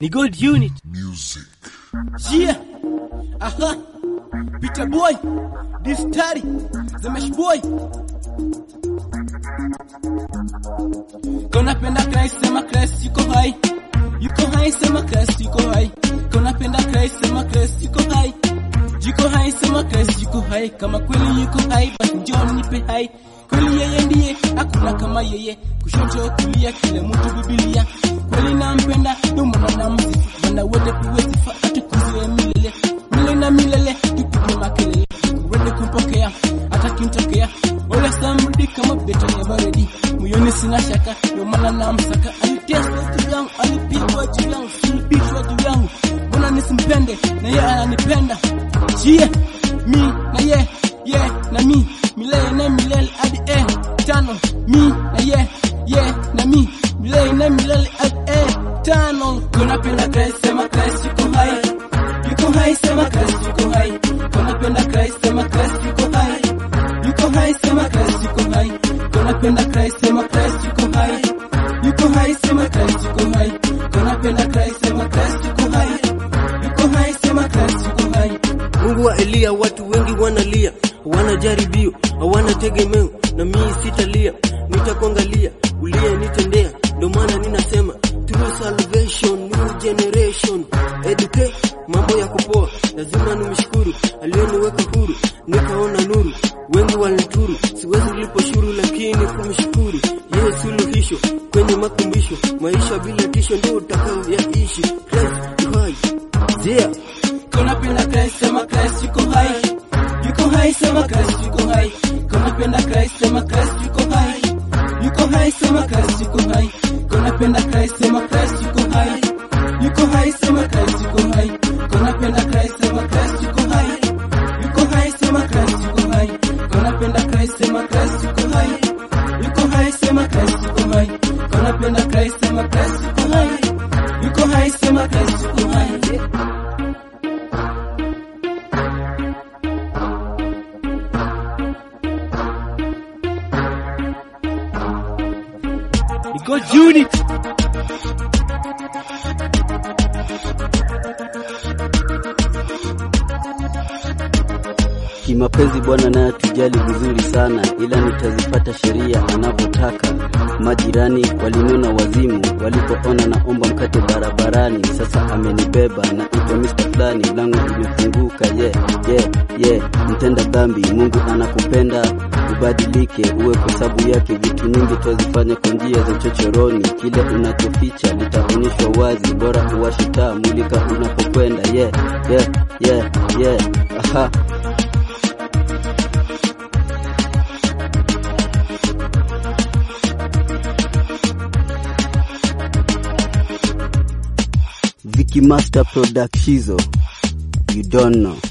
ni Gold Unit. Music. Yeah. Aha. Peter Boy. Distari. Zemesh Boy. Kona penda Christ sema Christ yuko hai. Yuko hai sema Christ yuko hai. Kona penda Christ sema Christ yuko hai. Yuko hai sema Christ yuko hai. Kama kweli yuko hai basi njoo nipe hai. Kweli yeye ndiye, hakuna kama yeye. Kushoto kulia, kila mtu Biblia. Kweli nampenda, ndio maana namsifu. Bwana wote tuwe sifa, atukuziwe milele. Milele na milele, tupige makelele. Uende kumpokea, hata kimtokea. Ole samrudi kama beto ya baridi. Moyoni sina shaka, ndio maana namsaka. Aliteswa juu yangu, alipigwa juu yangu, sulubishwa juu yangu. Mbona nisimpende, na yeye ananipenda. Jie, mi na ye, ye na mi. Milele na milele hadi eh, tano. Mi na ye, ye na mi. Milele na milele hadi eh, tano. Kunapenda Christ, sema Christ yuko hai. Yuko hai, sema Christ yuko hai. Kunapenda Christ, sema Christ yuko hai. Yuko hai, sema Christ yuko hai. Kunapenda Christ, sema Christ yuko hai. Yuko hai, sema Christ yuko hai. Kunapenda Christ, sema Christ yuko hai. Yuko hai, sema Christ yuko hai. Mungu wa Eliya, watu wengi wanalia, hawana jaribio, hawana tegemeo, na mimi sitalia, nitakuangalia uliye nitendea. Ndio maana ninasema true salvation, new generation, educate mambo ya kupoa, lazima nimshukuru aliyeniweka huru, nikaona nuru. Wengi walinituru, siwezi lipo shuru, lakini kumshukuru yeye suluhisho kwenye makumbisho, maisha bila tisho ndio utakayoyaishi. Christ yu hai, yeah. Kunapenda Christ, sema Christ yuko hai. Yuko hai, sema Christ yuko hai. Kunapenda Christ, sema Christ yuko hai. Yuko hai, sema Christ yuko hai. Kunapenda Christ, sema Christ yuko hai. Yuko hai, sema Christ yuko hai. Kunapenda Christ, sema Christ yuko hai. Yuko hai, sema Christ yuko hai. Kunapenda Christ, sema Christ yuko hai. Yuko hai, sema Christ yuko hai. Kunapenda Christ, sema Christ yuko hai. Yuko hai, sema Christ yuko hai. We got unit. Kimapenzi Bwana naye atujali vizuri sana, ila nitazipata sheria anavyotaka. Majirani walinona wazimu walipoona naomba mkate barabarani. Sasa amenibeba na itwa Mr. fulani, langu limefunguka. Yeah, yeah, yeah, mtenda dhambi, Mungu anakupenda ubadilike, uwe kwa sababu yake. Vitu nyingi twazifanya kwa njia za chochoroni, kile unachoficha litaonyeshwa wazi. Bora uwashe taa, mulika unapokwenda. Yeah, yeah, yeah, yeah, aha Vicky Master Product Shizo. You don't know.